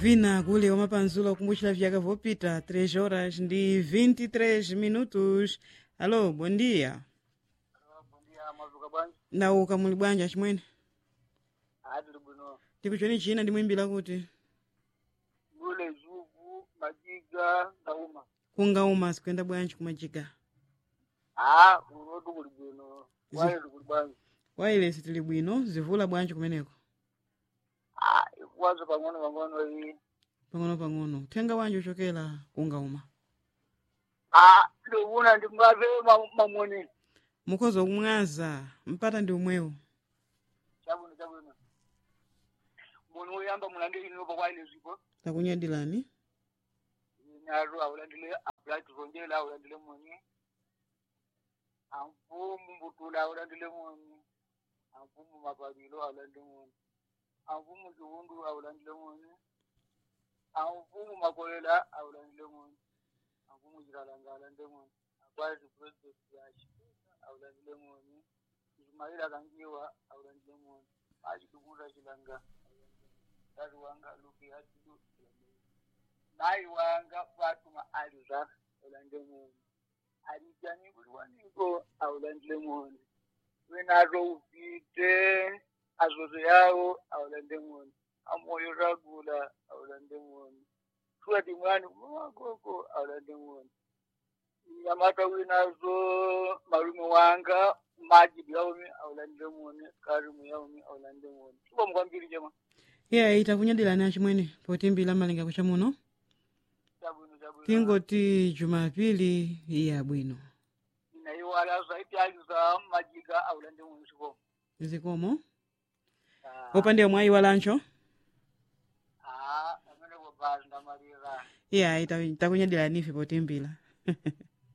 vina kule wamapanzula kumbusha vyaka vopita 3 horas ndi 23 minutos alo bom dia nauka muli bwanja chimwene ati libwino tikuchoni china ndimwimbira kuti gule zugu majiga ndauma kungauma sikuyenda bwanji kumajiga a unotu kuli bwino wale likuli bwanji wailesi tili bwino zivula bwanji kumeneko a ikuwaza pang'ono pang'ono iyi pang'ono pang'ono uthenga wanji uchokera kungauma a ndikuna ndingave mamoni mukhoza kumwaza mpata ndi umwewo chabwino chabwino munthu woyamba mulandire inopa kwaine zipo takunyadilani nalo awulandile abright rongela awulandile moni amfumu mbutula awulandile moni amfumu mapabilo awulandile moni amfumu chiwundu awulandile moni amfumu makolela awulandile moni amfumu chikalanga awulandile moni akwati president yachi awulandile moni ismaila kangiwa awulandile moni achitukuta chilanga tati wanga luki hatidu nayi wanga fatuma aliza awulande moni alijani kuti waniko awulandile moni wenato upite azoto yawo awulande moni amoyo ragula awulande moni tuwati mwani mwakoko awulande moni nyamata winazo malume wanga majibu yaumi awulandile moni karimu yaumi awulande moni tuba mukwambiri jema iye takunyadilani achimwene potimbira malinga kucha muno chabwino chabwino tingoti jumapili iya bwino inaiwala zaiti aliza majiga awulande moni sikomo zikomo Ah, opande omwe ayiwalancho ah, amene kubazi ndamalira iye takunyadilani ife potimbira